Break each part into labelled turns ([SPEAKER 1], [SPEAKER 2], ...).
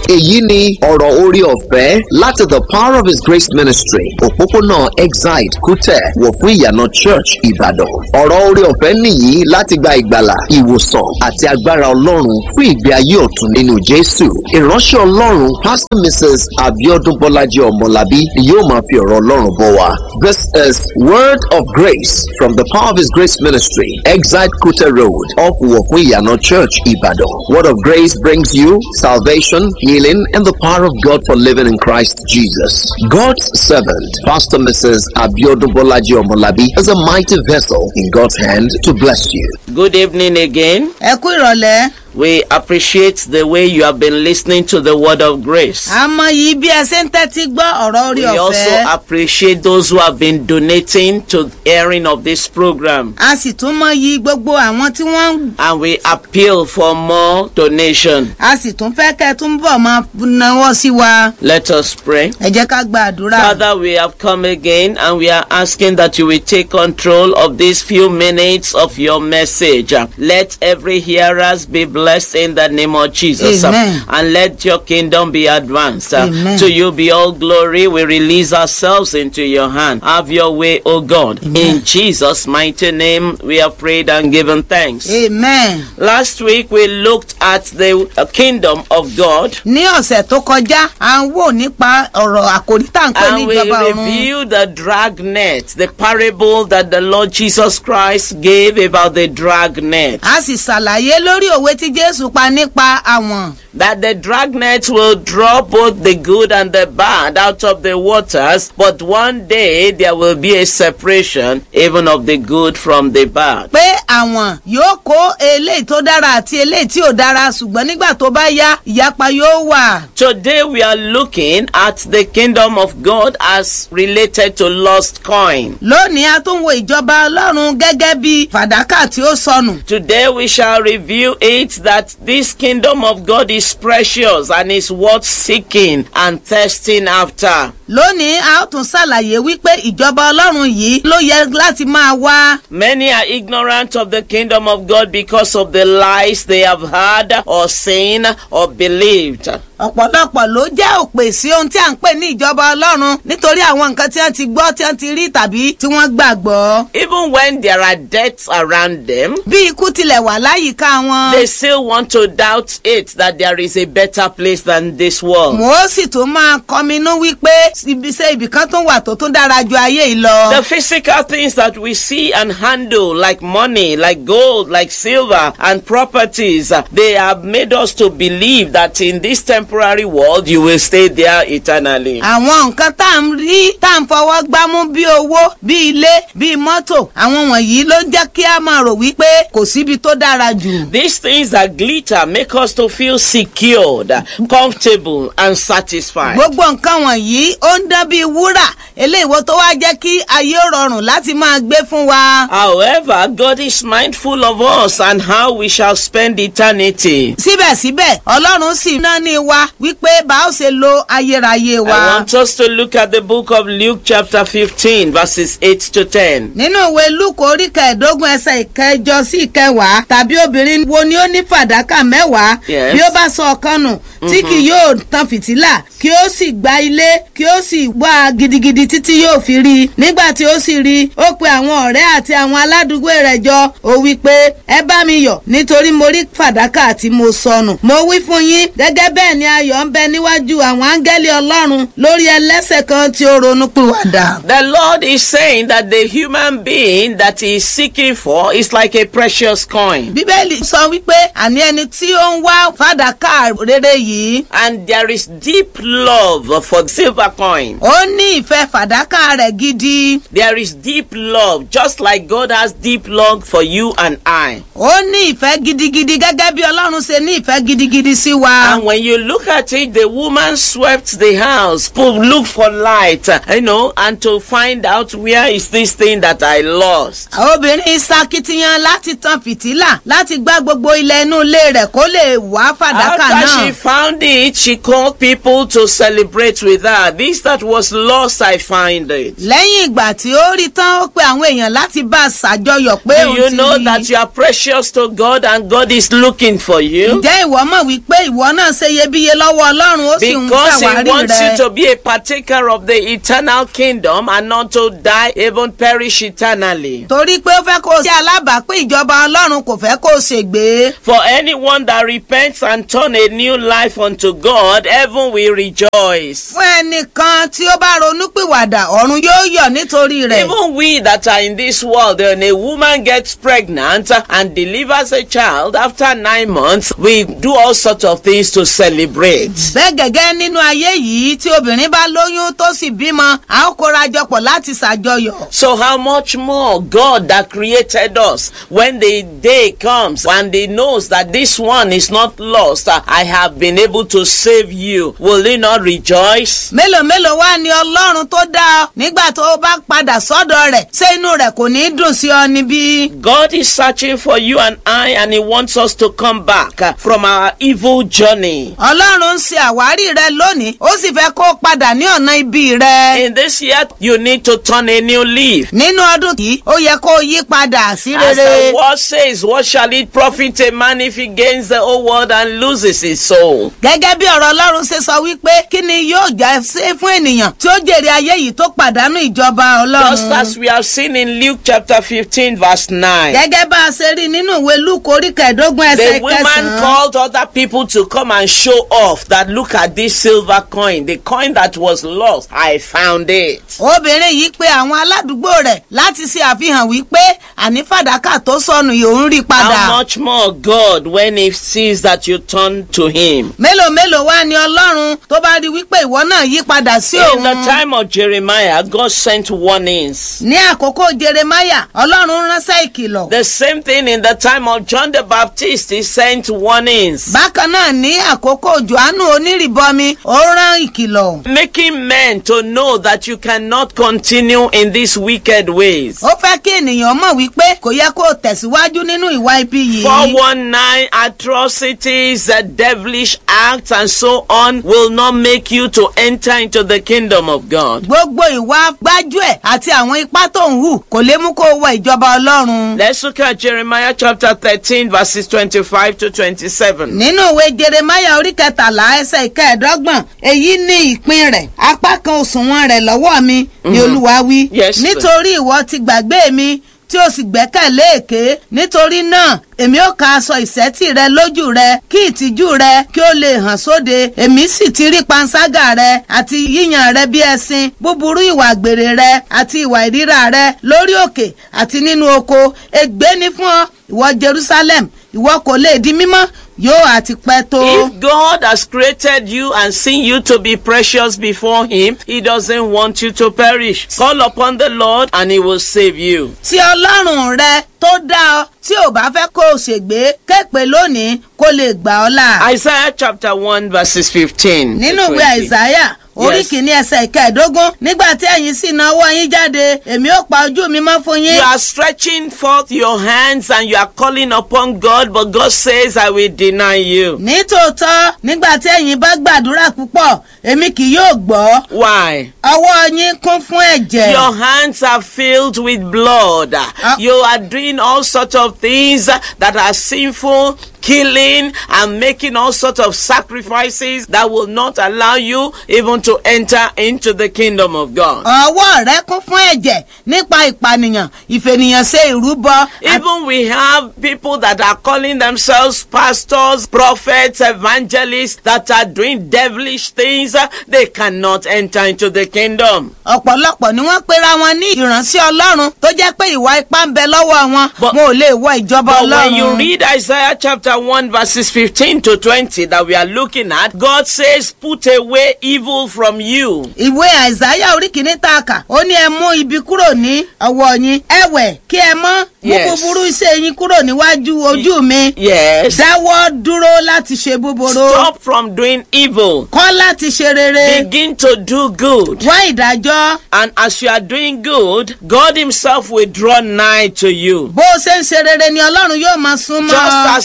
[SPEAKER 1] èyí ni ọ̀rọ̀ orí ọ̀fẹ́ láti the power of his grace ministry òpópónà exide kútẹ̀ wọ̀ fún ìyànà church ìbàdàn ọ̀rọ̀ orí ọ̀fẹ́ nìyí láti gba ìgbàlà ìwòsàn àti agbára ọlọ́run fún ìgbé ayé ọ̀tun nínú jésù ìránṣẹ́ ọlọ́run pastor mrs abiodun bọ́lájí ọmọlábí ni yóò máa fi ọ̀rọ̀ ọlọ́run bọ̀ wá this is word of grace from the power of his grace ministry exide kútẹ̀ road off wọ̀ fún ìyànà church ìbàdàn word of grace brings you salvation healing and the power of god for living in christ jesus god's servant pastor mrs abiodun bọ́lájí ọmọlábí is a mighty vessel in god's hand to bless you
[SPEAKER 2] Good evening again.
[SPEAKER 3] ẹ kú ìrọ̀lẹ́
[SPEAKER 2] We appreciate the way you have been listening to the word of grace.
[SPEAKER 3] a mọ yìí bí ẹ ṣe ń tẹ́tí gbọ́ ọ̀rọ̀ orí
[SPEAKER 2] We also
[SPEAKER 3] ọ̀fẹ́
[SPEAKER 2] appreciate those who have been donating to airing of this program.
[SPEAKER 3] a sì tún mọ yìí gbogbo àwọn tí wọ́n ń
[SPEAKER 2] And we appeal for more donation.
[SPEAKER 3] a sì tún fẹ́ kẹ́ ẹ tún bọ̀ máa náwó sí wa
[SPEAKER 2] Let us pray.
[SPEAKER 3] ẹ jẹ́ ká gba àdúrà.
[SPEAKER 2] Father, we have come again and we are asking that you will take control of these few minutes of your message. Let every hearers be blessed in the name of Jesus.
[SPEAKER 3] Amen.
[SPEAKER 2] And let your kingdom be advanced.
[SPEAKER 3] Amen.
[SPEAKER 2] To you be all glory. We release ourselves into your hand. Have your way, O God. In Jesus' mighty name, we have prayed and given thanks.
[SPEAKER 3] amen.
[SPEAKER 2] Last week, we looked at the uh, kingdom of God.
[SPEAKER 3] ní ọ̀sẹ̀ tó kọjá à ń wò nípa ọ̀rọ̀ àkòrí tá à ń pè ní
[SPEAKER 2] And we
[SPEAKER 3] ìjọba ọ̀run.
[SPEAKER 2] review the dragnet, the parable that the Lord Jesus Christ gave about the dragnet.
[SPEAKER 3] a sì ṣàlàyé lórí òwe tí jésù pa nípa àwọn.
[SPEAKER 2] That the dragnet will draw both the good and the bad out of the waters, but one day there will be a separation even of the good from the bad.
[SPEAKER 3] pé àwọn yóò kó eléyìí tó dára àti eléyìí tí ò dára ṣùgbọ́n nígbà tó bá yá ìyapa yóò wà.
[SPEAKER 2] Today we are looking at the kingdom of God as related to lost coin.
[SPEAKER 3] lónìí a tún wo ìjọba ọlọ́run gẹ́gẹ́ bí fàdákà tí ó sọnù.
[SPEAKER 2] Today we shall review it that this kingdom of God is precious and is worth seeking and thirsting after.
[SPEAKER 3] lónìí a ó tún ṣàlàyé wípé ìjọba ọlọ́run yìí ló yẹ láti máa wá.
[SPEAKER 2] Many are ignorant of the kingdom of God because of the lies they have heard or seen or believed.
[SPEAKER 3] ọ̀pọ̀lọpọ̀ ló jẹ́ òpè sí ohun tí à ń pè ní ìjọba ọlọ́run nítorí àwọn nǹkan tí wọ́n ti gbọ́ tí wọ́n ti rí tàbí tí wọ́n gbàgbọ́.
[SPEAKER 2] Even when there are deaths around them,
[SPEAKER 3] bí ikú tilẹ̀ wà láyìíká wọn.
[SPEAKER 2] they still want to doubt it that there is a better place than this world.
[SPEAKER 3] wọ́n ó sì tún máa kọminú wípé ibiṣẹ́ ibìkan tó wà tó tún dára ju ayé yìí lọ.
[SPEAKER 2] The physical things that we see and handle, like money, like gold, like silver, and properties, uh, they have made us to believe that in this temporary world you will stay there eternally.
[SPEAKER 3] àwọn nǹkan tá à ń rí tá à ń fọwọ́ gbámú bí owó bí ilé bí mọ́tò àwọn wọ̀nyí ló ń jẹ́ kí a máa rò wípé kò síbi tó dára jù.
[SPEAKER 2] These things that glitter make us to feel secured, comfortable, and satisfied.
[SPEAKER 3] gbogbo nǹkan wọ̀nyí ó ń dán bíi wúrà eléyìí tó wá jẹ́ kí ayé ó rọrùn láti máa gbé fún wa.
[SPEAKER 2] However, God is mindful of us and how we shall spend eternity.
[SPEAKER 3] síbẹ̀síbẹ̀ ọlọ́run sì ná ní wa wípé bá ó ṣe lo ayérayé wa.
[SPEAKER 2] I want us to look at the book of Luke, chapter 15, verses 8 to 10.
[SPEAKER 3] nínú ìwé lúkọ orí kẹẹ̀ẹ́dógún ẹsẹ̀ ìkẹjọ sí ìkẹwàá tàbí obìnrin wo ni ó ní fàdákà mẹ́wàá
[SPEAKER 2] Yes.
[SPEAKER 3] bí ó bá sọ ọ̀kan nù tí kì yóò tan fìtílà kí ó sì gba ilé kí ó sì wá a gidigidi títí yóò fi rí i nígbà tí ó sì rí i ó pe àwọn ọ̀rẹ́ àti àwọn aládùúgbò rẹ̀ jọ ó wí pé ẹ bá mi yọ̀ nítorí mo rí fàdákà tí mo sọnù mo wí fún yín gẹ́gẹ́ bẹ́ẹ̀ ni ayọ̀ ń bẹ níwájú àwọn áńgẹ́lì ọlọ́run lórí ẹlẹ́sẹ̀ kan tí ó ronú pìwàdà.
[SPEAKER 2] The Lord is saying that the human being that he is seeking for is like a precious coin.
[SPEAKER 3] bíbélì sọ wípé àní ẹni tí ó ń wá fàdákà rere yìí
[SPEAKER 2] And there is deep love for silver coin.
[SPEAKER 3] ó ní ìfẹ́ fàdákà rẹ̀ gidi
[SPEAKER 2] There is deep love, just like God has deep love for you and I.
[SPEAKER 3] ó ní ìfẹ́ gidigidi gẹ́gẹ́ bí ọlọ́run ṣe ní ìfẹ́ gidigidi sí wa.
[SPEAKER 2] And when you look at it, the woman swept the house, to look for light, uh, you know, and to find out where is this thing that I lost.
[SPEAKER 3] obìnrin ṣakitiyan láti tan fìtílà láti gbá gbogbo ilẹ̀ inú ilé rẹ̀ kó lè wá fàdákà
[SPEAKER 2] After she
[SPEAKER 3] náà.
[SPEAKER 2] found it, she called people to celebrate with her. This this that was lost, I find it.
[SPEAKER 3] lẹ́yìn ìgbà tí ó rí tán ó pe àwọn èèyàn láti bá a ṣàjọyọ̀ pé
[SPEAKER 2] Do
[SPEAKER 3] òun
[SPEAKER 2] you
[SPEAKER 3] ti
[SPEAKER 2] know
[SPEAKER 3] rí
[SPEAKER 2] that you are precious to God and God is looking for you?
[SPEAKER 3] ǹjẹ́ ìwọ mọ̀ wípé ìwọ náà ṣe iyebíye lọ́wọ́ ọlọ́run ó sì ń
[SPEAKER 2] Because he
[SPEAKER 3] ṣàwárí
[SPEAKER 2] wants
[SPEAKER 3] rẹ
[SPEAKER 2] you to be a partaker of the eternal kingdom and not to die, even perish eternally.
[SPEAKER 3] torí pé ó fẹ́ kó o ṣe alábàápín ìjọba ọlọ́run kò fẹ́ kó o ṣègbé
[SPEAKER 2] For anyone that repents and turn a new life unto God, heaven will rejoice.
[SPEAKER 3] fún ẹnìkan tí ó bá ronúpìwàdà ọ̀run yóò yọ̀ nítorí rẹ̀
[SPEAKER 2] Even we that are in this world, when a woman gets pregnant and delivers a child after nine months, we do all sorts of things to celebrate.
[SPEAKER 3] bẹ́ẹ̀ gẹ́gẹ́ nínú ayé yìí tí obìnrin bá lóyún tó sì bímọ a ó kóra jọpọ̀ láti ṣàjọyọ̀
[SPEAKER 2] So how much more God that created us when the day comes and he knows that this one is not lost, I have been able to save you. Will he not rejoice?
[SPEAKER 3] mélòó mélòó wá ní ọlọ́run tó dá ọ nígbà tó o bá padà sọ́dọ̀ rẹ̀ ṣé inú rẹ̀ kò ní í dùn sí ọ níbí.
[SPEAKER 2] God is searching for you and I and he wants us to come back uh, from our evil journey.
[SPEAKER 3] ọlọ́run ń ṣe àwárí rẹ lónìí ó sì fẹ́ kó o padà ní ọ̀nà ibi rẹ.
[SPEAKER 2] In this year, you need to turn a new leaf.
[SPEAKER 3] nínú ọdún yìí ó yẹ kó o yí padà sí
[SPEAKER 2] As the
[SPEAKER 3] rere.
[SPEAKER 2] word says, what shall it profit a man if he gains the whole world and loses his soul?
[SPEAKER 3] gẹ́gẹ́ bí ọ̀rọ̀ ọlọ́run ṣe sọ wípé kí ni yóò jẹ́ ṣe fún ènìyàn tí ó jèrè ayé yìí tó pàdánù ìjọba
[SPEAKER 2] Just
[SPEAKER 3] ọlọ́run.
[SPEAKER 2] as we have seen in Luke chapter 15, verse 9.
[SPEAKER 3] gẹ́gẹ́ bá a ṣe rí nínú ìwé lúkọ orí kẹẹ̀ẹ́dógún
[SPEAKER 2] The
[SPEAKER 3] ẹsẹ̀
[SPEAKER 2] woman
[SPEAKER 3] kẹsàn-án.
[SPEAKER 2] called other people to come and show off that look at this silver coin, the coin that was lost. I found it.
[SPEAKER 3] obìnrin yìí pe àwọn aládùúgbò rẹ̀ láti ṣe àfihàn wípé àní fàdákà tó sọnù yìí òun rí padà.
[SPEAKER 2] How much more God when He sees that you turn to Him?
[SPEAKER 3] mélòó mélòó wá ní ọlọ́run tó bá rí wípé ìwọ náà yí padà sí
[SPEAKER 2] In the
[SPEAKER 3] òun.
[SPEAKER 2] time of Jeremiah, God sent warnings.
[SPEAKER 3] ní àkókò jeremaya ọlọ́run ránṣẹ́ ìkìlọ̀.
[SPEAKER 2] The same thing in the time of John the Baptist, He sent warnings.
[SPEAKER 3] bákan náà ní àkókò johannu onírìbọmi ó rán ìkìlọ̀.
[SPEAKER 2] Making men to know that you cannot continue in these wicked ways.
[SPEAKER 3] ó fẹ́ kí ènìyàn mọ̀ wípé kò yẹ kó o tẹ̀síwájú nínú ìwà ibi yìí.
[SPEAKER 2] 419 atrocities, uh, devilish acts, and so on will not make you to enter into the kingdom of God.
[SPEAKER 3] gbogbo ìwà gbájúẹ̀ àti àwọn ipá tó ń hù kò lè mú kó o wọ ìjọba ọlọ́run.
[SPEAKER 2] Let's look at Jeremiah chapter 13, verses 25 to 27.
[SPEAKER 3] nínú ìwé jeremaya orí kẹtàlá ẹsẹ̀ ìkẹẹ̀dọ́gbọ̀n èyí ní ìpín rẹ̀ apá kan òṣùwọ̀n rẹ̀ lọ́wọ́ mi ni olúwa wí
[SPEAKER 2] Yes, sir.
[SPEAKER 3] nítorí ìwọ ti gbàgbé mi tí o sì gbẹ́kẹ̀lé èké nítorí náà èmi ó ka aṣọ ìṣẹ́tì rẹ lójú rẹ kí ìtìjú rẹ kí ó lè hàn sóde èmi sì ti rí panṣágà rẹ àti yíyan rẹ bí ẹṣin búburú ìwà àgbèrè rẹ àti ìwà ìríra rẹ lórí òkè àti nínú oko ègbé ni fún ọ ìwọ jerusalem ìwọ kò lè di mímọ́ yóò àti pẹ́ tó.
[SPEAKER 2] If God has created you and seen you to be precious before Him, He doesn't want you to perish. Call upon the Lord and He will save you.
[SPEAKER 3] tí ọlọ́run rẹ tó dá ọ tí ò bá fẹ́ kó o ṣègbé képe lónìí kó lè gbà ọ́ là.
[SPEAKER 2] Isaiah chapter 1, verses 15. to
[SPEAKER 3] nínú ìwé
[SPEAKER 2] 20.
[SPEAKER 3] àìsáyà orí
[SPEAKER 2] Yes.
[SPEAKER 3] kìíní ẹsẹ̀ ìkẹẹ̀dógún nígbà tí ẹ̀yin sì náwó yín jáde èmi ó pa ojú mi mọ́ fún
[SPEAKER 2] You
[SPEAKER 3] yín.
[SPEAKER 2] are stretching forth your hands and you are calling upon God, but God says, I will deny you.
[SPEAKER 3] nítòótọ́ nígbà tí ẹ̀yin bá gbàdúrà púpọ̀ èmi kì yóò gbọ́
[SPEAKER 2] Why?
[SPEAKER 3] ọwọ́ yín kún fún ẹ̀jẹ̀.
[SPEAKER 2] Your hands are filled with blood. You are doing all sorts of things that are sinful, killing, and making all sorts of sacrifices that will not allow you even to enter into the kingdom of God.
[SPEAKER 3] ọwọ́ rẹ kún fún ẹ̀jẹ̀ nípa ìpànìyàn ìfènìyàn ṣe ìrúbọ.
[SPEAKER 2] Even we have people that are calling themselves pastors, prophets, evangelists that are doing devilish things. They cannot enter into the kingdom.
[SPEAKER 3] ọ̀pọ̀lọpọ̀ ni wọ́n pera wọn ní ìránṣẹ́ ọlọ́run tó jẹ́ pé ìwà ipá ń bẹ lọ́wọ́ wọn
[SPEAKER 2] But-
[SPEAKER 3] wọn ò lè wọ ìjọba
[SPEAKER 2] But when you
[SPEAKER 3] ọlọ́run.
[SPEAKER 2] read Isaiah chapter 1 verses 15 to 20 that we are looking at, God says, put away evil from you.
[SPEAKER 3] ìwé àìsáyà orí kìíní tá a kà ó ní ẹ mú ibi kúrò ní ọwọ́ yín ẹ̀wẹ̀ kí ẹ mọ́ mú
[SPEAKER 2] Yes.
[SPEAKER 3] búburú iṣẹ́ yín kúrò níwájú ojú mi
[SPEAKER 2] Yes.
[SPEAKER 3] dáwọ́ dúró láti ṣe búburú
[SPEAKER 2] Stop from doing evil.
[SPEAKER 3] kọ́ láti ṣe rere
[SPEAKER 2] Begin to do good.
[SPEAKER 3] wá ìdájọ́
[SPEAKER 2] And as you are doing good, God Himself will draw nigh to you.
[SPEAKER 3] bó o ṣe ń ṣe rere ni ọlọ́run yóò máa súnmọ́
[SPEAKER 2] Just
[SPEAKER 3] ọ.
[SPEAKER 2] as in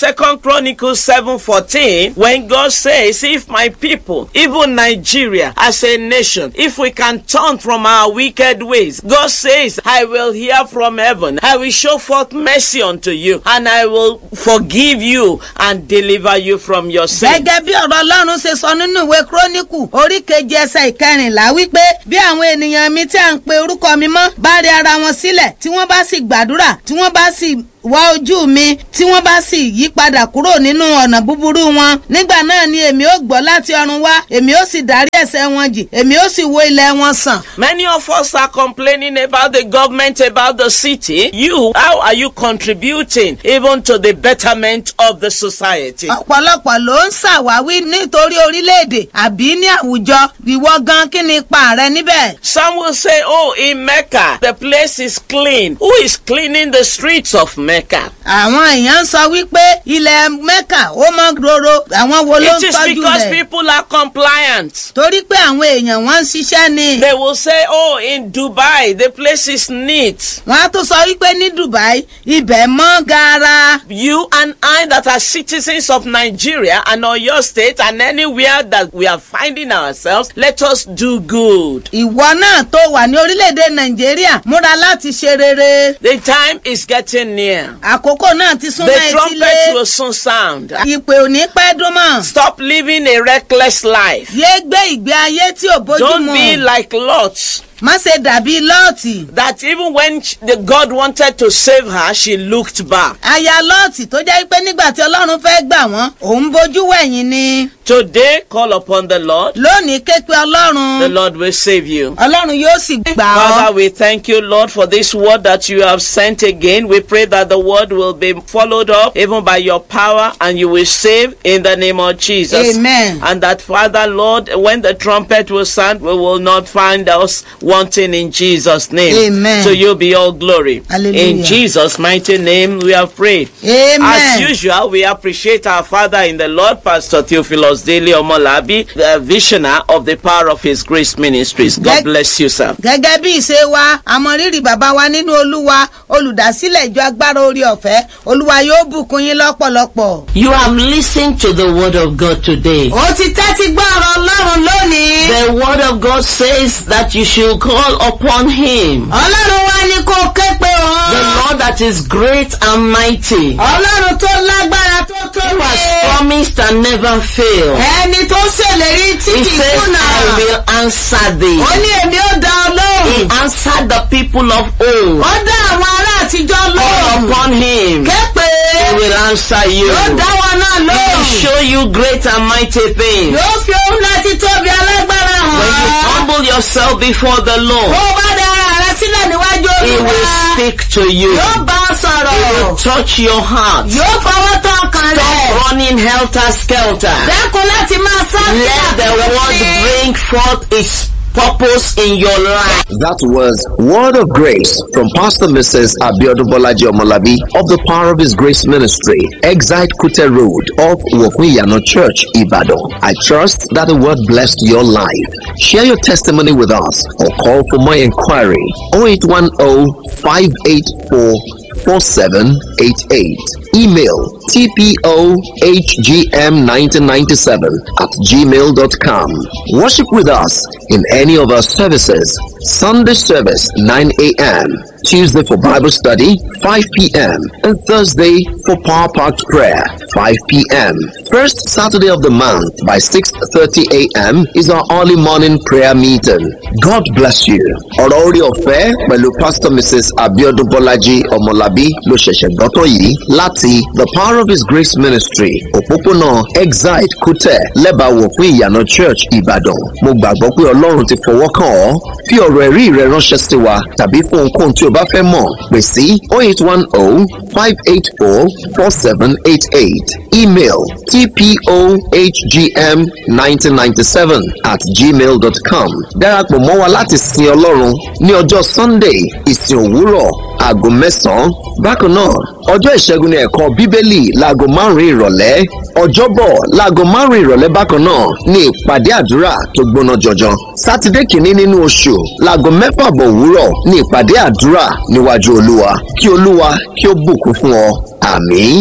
[SPEAKER 2] Second Chronicles 7:14 when God says, If my people, even Nigeria as a nation, if we can turn from our wicked ways, God says, I will hear from heaven, I will show forth mercy unto you, and I will forgive you and deliver you from your sin.
[SPEAKER 3] gẹ́gẹ́ bí ọ̀rọ̀ ọlọ́run ṣe sọ nínú ìwé kírónìkù orí keje ẹsẹ̀ ìkẹrìnlá wípé bí àwọn ènìyàn mi tí à ń pe orúkọ mi mọ́ bá rí ara wọn sílẹ̀ tí wọ́n bá sì gbàdúrà tí wọ́n bá sì wá ojú mi tí wọ́n bá sì yí padà kúrò nínú ọ̀nà búburú wọn nígbà náà ni èmi ó gbọ́ láti ọ̀run wá èmi ó sì dárí ẹ̀ṣẹ̀ wọn jì èmi ó sì wo ilẹ̀ wọn sàn.
[SPEAKER 2] Many of us are complaining about the government, about the city. You, how are you contributing even to the betterment of the society?
[SPEAKER 3] ọ̀pọ̀lọpọ̀ ló ń ṣàwáwí nítorí orílẹ̀-èdè àbí ní àwùjọ ìwọ gan kí ni ipa rẹ níbẹ̀.
[SPEAKER 2] Some will say, oh, in Mecca, the place is clean. Who is cleaning the streets of Mecca?
[SPEAKER 3] àwọn èèyàn ń sọ wípé ilẹ̀ mẹ́kà ó mọ́ roro àwọn wo ló
[SPEAKER 2] It
[SPEAKER 3] ń
[SPEAKER 2] is
[SPEAKER 3] tọ́jú
[SPEAKER 2] because
[SPEAKER 3] rẹ̀
[SPEAKER 2] people are compliant.
[SPEAKER 3] torí pé àwọn èèyàn wọ́n ń ṣiṣẹ́ ni.
[SPEAKER 2] They will say, oh, in Dubai, the place is neat.
[SPEAKER 3] wọ́n á tún sọ wípé ní dubai ibẹ̀ mọ́ gaara.
[SPEAKER 2] You and I that are citizens of Nigeria and Oyo State and anywhere that we are finding ourselves, let us do good.
[SPEAKER 3] ìwọ náà tó wà ní orílẹ̀-èdè nàìjíríà múra láti ṣe rere.
[SPEAKER 2] The time is getting near.
[SPEAKER 3] àkókò náà ti súnmọ́
[SPEAKER 2] The trumpet
[SPEAKER 3] etílé.
[SPEAKER 2] will soon sound.
[SPEAKER 3] ìpè ò ní pẹ́ dún mọ́.
[SPEAKER 2] Stop living a reckless life.
[SPEAKER 3] yé gbé ìgbé ayé tí ò bójú
[SPEAKER 2] Don't
[SPEAKER 3] mu.
[SPEAKER 2] be like Lot.
[SPEAKER 3] má ṣe dàbí lọ́ọ̀tì.
[SPEAKER 2] That even when sh- the God wanted to save her, she looked back.
[SPEAKER 3] aya lọ́ọ̀tì tó jẹ́ pé nígbà tí ọlọ́run fẹ́ gbà wọ́n òun bójú wẹ̀yìn ni.
[SPEAKER 2] Today, call upon the Lord.
[SPEAKER 3] lónìí ké pe ọlọ́run.
[SPEAKER 2] The Lord will save you.
[SPEAKER 3] ọlọ́run yóò sì gbà
[SPEAKER 2] Father,
[SPEAKER 3] ọ́.
[SPEAKER 2] we thank you, Lord, for this word that you have sent again. We pray that the word will be followed up even by your power and you will save in the name of Jesus.
[SPEAKER 3] Amen.
[SPEAKER 2] And that, Father, Lord, when the trumpet will sound, we will not find us wanting in Jesus' name.
[SPEAKER 3] Amen.
[SPEAKER 2] To you be all glory.
[SPEAKER 3] Hallelujah.
[SPEAKER 2] In Jesus' mighty name, we have prayed.
[SPEAKER 3] Amen.
[SPEAKER 2] As usual, we appreciate our Father in the Lord, Pastor Theophilus Daily Omolabi, the visioner of the Power of His Grace Ministries. God
[SPEAKER 3] Thank-
[SPEAKER 2] bless you, sir.
[SPEAKER 3] gẹ́gẹ́ bí ìṣe wa àmọ̀rírì bàbá wa nínú olúwa olùdásílẹ̀ ìjọ agbára orí ọ̀fẹ́ olúwa yóò bùkún yín lọ́pọ̀lọpọ̀.
[SPEAKER 4] You have listened to the word of God today.
[SPEAKER 3] ó ti tẹ́tí gbọ́ ọ̀rọ̀ ọlọ́run lónìí.
[SPEAKER 4] The word of God says that you should call upon him.
[SPEAKER 3] ọlọ́run wa ní kó ké pe
[SPEAKER 4] The
[SPEAKER 3] òun.
[SPEAKER 4] Lord that is great and mighty,
[SPEAKER 3] ọlọ́run tó lágbára tó tó
[SPEAKER 4] who has
[SPEAKER 3] lé.
[SPEAKER 4] promised and never failed.
[SPEAKER 3] ẹni tó ṣèlérí tí
[SPEAKER 4] He
[SPEAKER 3] kì í
[SPEAKER 4] says,
[SPEAKER 3] kùnà.
[SPEAKER 4] I will answer thee.
[SPEAKER 3] ó ní èmi ó dá ọ
[SPEAKER 4] He
[SPEAKER 3] lóhùn.
[SPEAKER 4] answered the people of old.
[SPEAKER 3] ó dá àwọn ará àtijọ́
[SPEAKER 4] Call
[SPEAKER 3] lóhùn.
[SPEAKER 4] upon him.
[SPEAKER 3] ké pe.
[SPEAKER 4] He will answer you.
[SPEAKER 3] yóò dá wọn náà
[SPEAKER 4] He will
[SPEAKER 3] lóhùn.
[SPEAKER 4] show you great and mighty things.
[SPEAKER 3] yóò fi ohun láti tóbi alágbára
[SPEAKER 4] When you
[SPEAKER 3] hàn.
[SPEAKER 4] humble yourself before the Lord,
[SPEAKER 3] bó o bá dá ara rẹ sílẹ̀ níwájú
[SPEAKER 4] He
[SPEAKER 3] olúwa.
[SPEAKER 4] will speak to you.
[SPEAKER 3] yóò bá ọ sọ̀rọ̀.
[SPEAKER 4] He will touch your heart.
[SPEAKER 3] yóò fọwọ́ tán ọkàn
[SPEAKER 4] Stop
[SPEAKER 3] rẹ̀.
[SPEAKER 4] running helter skelter.
[SPEAKER 3] dẹ́kun láti máa sá
[SPEAKER 4] Let the word bring forth its purpose in your life.
[SPEAKER 1] That was Word of Grace from Pastor Mrs. Abiodun Bolaji Omolabi of the Power of His Grace Ministry, Exite Kute Road off Wofuyano Church, Ibadan. I trust that the word blessed your life. Share your testimony with us or call for more inquiry 0810 584 4788. Email tpohgm1997 at gmail.com. Worship with us in any of our services. Sunday service 9 a.m. Tuesday for Bible study 5 p.m. and Thursday for Power Packed Prayer 5 p.m. First Saturday of the month by 6:30 a.m. is our early morning prayer meeting. God bless you. Ọ̀rọ̀ orí ọ̀fẹ́ pẹ̀lú Pastor Mrs. Abiodun Bọ́lájí Ọmọlábí ló ṣẹ̀ṣẹ̀ gbọ́tọ̀ yìí láti The Power of His Grace Ministry òpópónà Exide Kútẹ̀ lẹ́bàáwò fún ìyànà Church Ìbàdàn. Mo gbàgbọ́ pé Ọlọ́run ti fọwọ́ kàn ọ́. Fi ọ̀rọ̀ ẹ̀rí rẹ ránṣẹ́ sí wa tàbí fún ohunkóhun tí o bá fẹ́ mọ̀ pè sí 0810 584 4788. Email tpohgm1997 at gmail.com. Darapọ̀ mọ́ wa láti sin Ọlọ́run ní ọjọ́ Sunday ìsìn òwúrọ̀ aago mẹ́sàn-án. Bákan náà, ọjọ́ ìṣẹ́gun ní ẹ̀kọ́ Bíbélì láago márùn-ún ìrọ̀lẹ́. Ọjọ́bọ̀ láago márùn-ún ìrọ̀lẹ́ bákan náà ní ìpàdé àdúrà tó gbóná jọjọ. Sátidé kìíní nínú oṣù láago mẹ́fà bọ̀ òwúrọ̀ ní ìpàdé àdúrà níwájú Olúwa. Kí Olúwa kí ó bùkún fún ọ. Àmín.